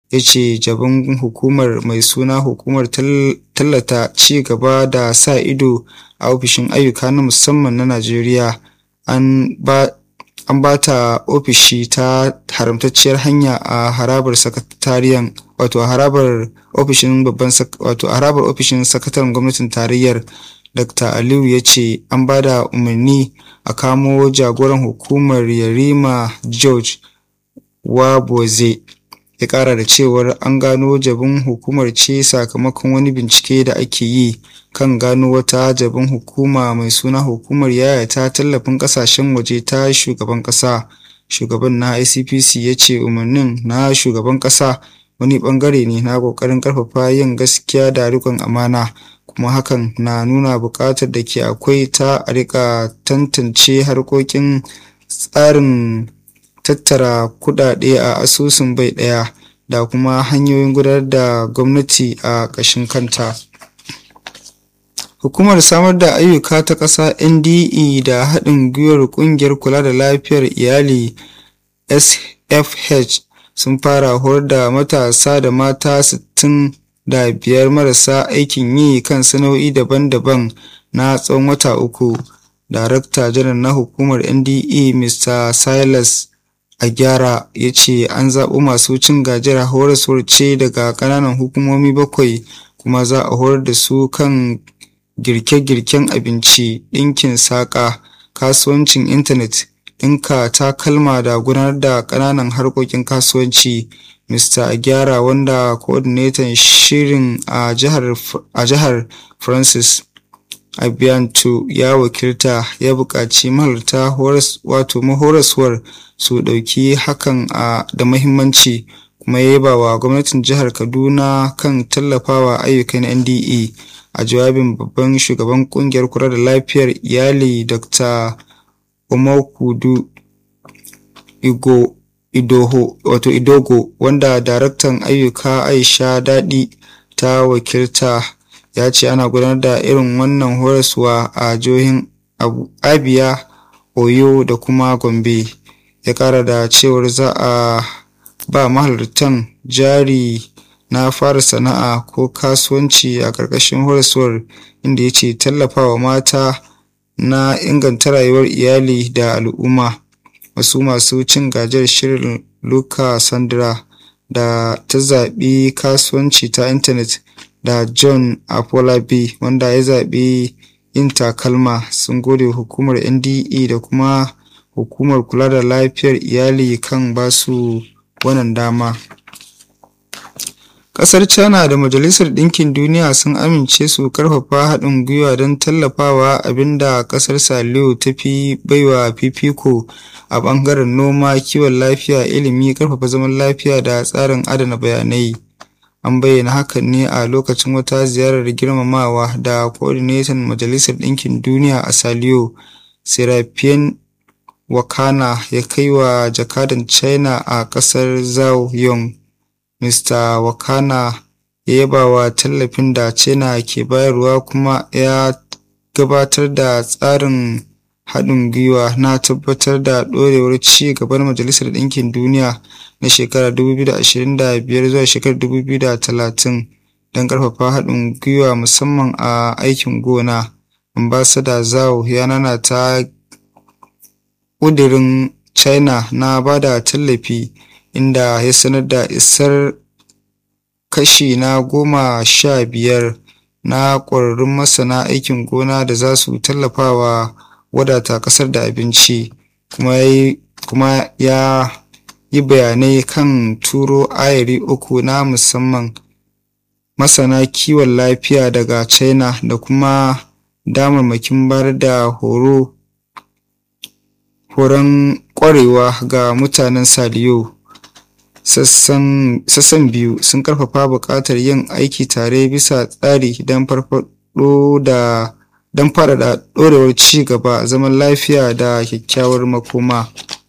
ya ce jabin hukumar mai suna hukumar tallata ci gaba da sa ido a ofishin ayyuka na musamman na najeriya an ba an ba ta ofishi ta haramtacciyar hanya a harabar sakatariyan wato a harabar ofishin babban wato a harabar ofishin sakataren gwamnatin tarayyar dr aliyu ya ce an ba da umarni a kamo jagoran hukumar yarima george waboze ya kara da cewar an gano jabin hukumar ce sakamakon wani bincike da ake yi kan gano wata jabin hukuma mai suna hukumar yayata tallafin kasashen waje ta shugaban kasa shugaban na icpc ya ce umarnin na shugaban kasa wani bangare ne na kokarin karfafa yin gaskiya da rikon amana kuma hakan na nuna bukatar da ke akwai ta a rika tantance harkokin tsarin tattara kudade a asusun bai daya da kuma hanyoyin gudanar da gwamnati a ƙashin kanta hukumar samar da ayyuka ta ƙasa nde da haɗin gwiwar ƙungiyar kula da lafiyar iyali sfh sun fara horar da matasa da mata 60 da biyar marasa aikin yi kan sana'o'i daban-daban na tsawon wata uku darakta janar na hukumar nde mr silas a gyara ya ce an zaɓo masu cin gajiyar horaswar ce daga ƙananan hukumomi bakwai kuma za a horar da su kan girke-girken abinci ɗinkin saƙa kasuwancin intanet ɗinka takalma da gudanar da ƙananan harkokin kasuwanci mr agyara wanda coordinator shirin a jihar francis abiyantu ya wakilta ya buƙaci mahalarta wato mahoraswar su ɗauki hakan a da mahimmanci kuma ya yaba wa gwamnatin jihar kaduna kan tallafawa ayyukan nde a jawabin babban shugaban kungiyar kula da lafiyar iyali dr omokudu igo idoho wato idogo wanda daraktan ayyuka aisha daɗi ta wakilta ya ce ana gudanar da irin wannan horaswa a jihohin abia oyo da kuma gombe ya kara da cewar za a ba mahalartan jari na fara sana'a ko kasuwanci a ƙarƙashin horaswar inda ya ce tallafawa mata na inganta rayuwar iyali da al'umma wasu masu cin gajiyar shirin luka sandra da ta zaɓi kasuwanci ta intanet da john apolabi wanda ya zaɓi yin takalma sun gode hukumar nde da kuma hukumar kula da lafiyar iyali kan basu wannan dama Ƙasar China da Majalisar Ɗinkin Duniya sun amince su karfafa haɗin gwiwa don tallafawa abinda ƙasar Saliyo ta fi baiwa fifiko a ɓangaren noma, kiwon lafiya, ilimi, karfafa zaman lafiya da tsarin adana bayanai. An bayyana hakan ne a lokacin wata ziyarar girmamawa da coordinator Majalisar Ɗinkin Duniya a Saliyo, Serapien Wakana ya kai wa jakadan China a ƙasar Zhao Yong. Mr. Wakana ya yaba wa tallafin da China ke bayarwa kuma ya gabatar da tsarin haɗin gwiwa na tabbatar da ɗorewar ci gaban Majalisar Ɗinkin Duniya na shekarar 2025 zuwa shekarar 2030 don ƙarfafa haɗin gwiwa musamman a aikin gona. Ambasada Zhao ya nanata ƙudurin China na ba da tallafi inda ya sanar da isar kashi na goma sha biyar na ƙwararrun masana aikin gona da za su tallafawa wadata ƙasar da abinci kuma ya yi bayanai kan turo ayari uku na musamman masana kiwon lafiya daga china da kuma damarmakin bayar da horo horon ƙwarewa ga mutanen saliyo sassan biyu sun karfafa buƙatar yin aiki tare bisa tsari don farfaɗo da don faɗaɗa ɗorewar ci gaba zaman lafiya da kyakkyawar makoma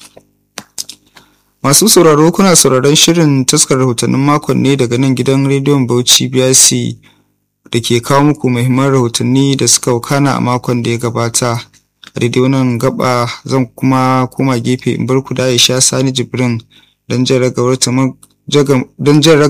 masu sauraro kuna sauraron shirin taskar rahotannin makon ne daga nan gidan rediyon bauchi brc da ke kawo muku muhimman rahotanni da suka wakana a makon da ya gabata a daidai wannan gaba zan kuma koma gefe in bar ku da aisha sani jibrin don jan